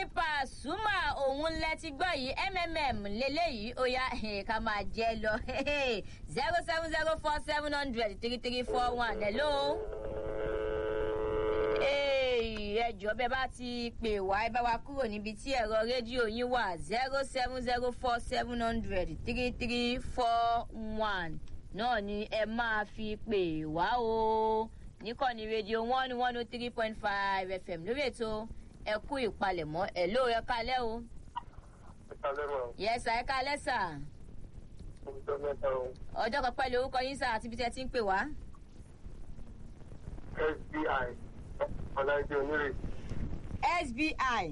Pasuma òun lẹ ti gbọ́ yìí mmm lélẹ́yìí ó yá ká máa jẹ́ lọ zero seven zero four seven hundred three three four one hello. ẹ jọ̀ọ́ bẹ́ẹ̀ bá ti pè wá ẹ bá wa kúrò níbi tí ẹ̀rọ rédíò yín wà zero seven zero four seven hundred three three four one náà ni ẹ máa fi pè wá o níkànnì rédíò one one oh three point five fm lórí ètò ẹ kú ìpalẹ̀mọ́ ẹ ló ẹ kalẹ́ o. yẹ́sà ẹ kalẹ́ sà. ọjọ́ kan pẹ̀lú orúkọ yín sà àti ibi tí ẹ ti ń pè wá. SBI Ọláìdé Onírè. SBI.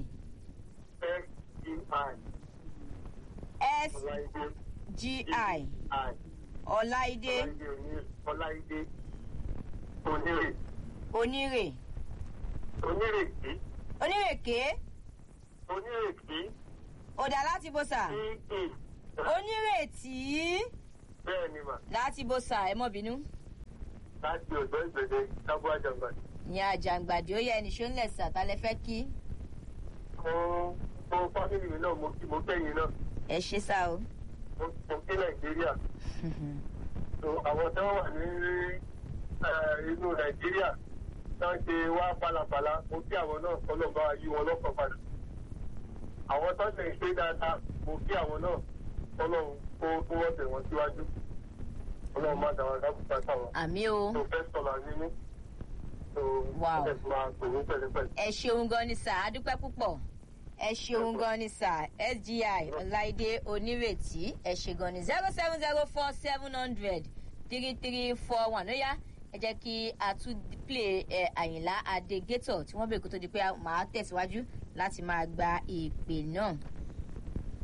SBI. SGI. Ọláìdé Ọláìdé Onírè. Onírè. Onírèké. Onírèké. Onírèké. Ọ̀dà láti bó sà. T-E. Onírètí Bẹ́ẹ̀ ni mà, láti bó sà ẹ mọ́ bínú. láti ọ̀dọ́ ìgbèdè Sábú Àjàmbá. Ní àjàǹgbàdì ó yẹ ẹnì ṣó ń lẹ̀ sà tá lẹ fẹ́ kí. Mo mo fámìlì mi náà mo kí mo kẹ́yìn náà. Ẹ ṣe sá o. Mo mo kí Nàìjíríà. So, Àwọn tí wọ́n wà ní eh, inú Nàìjíríà náà ṣe wá pálapàla. Mo kí àwọn náà ọlọ́ba yí wọn lọ́kàn padà. Àwọn tó ṣe ń ṣe dáadáa, mo kí àwọn náà ọlọ́run kó kó wọ́n tẹ̀ wọ́n síwájú. Ọlọ́run má dàwọn dákúta sáwọn. Àmì o. Professor nínú. So, Wow. ẹ máa pè mí pẹ̀lẹ́pẹ̀lẹ́. Ẹ ṣeun gan ni sà, a dúpẹ́ púpọ̀. Ẹ ṣeun gan ni sà, SGI Ọláìdé Onírètí. Ẹ ṣe gan ni zero seven zero four seven hundred three three four one. Ó yá ẹ jẹ́ kí a tún play ẹ Àyìnlá Adégétọ̀ tí wọ́n bèèrè kó tó di pé màá tẹ̀síwájú láti máa gba ìpè náà.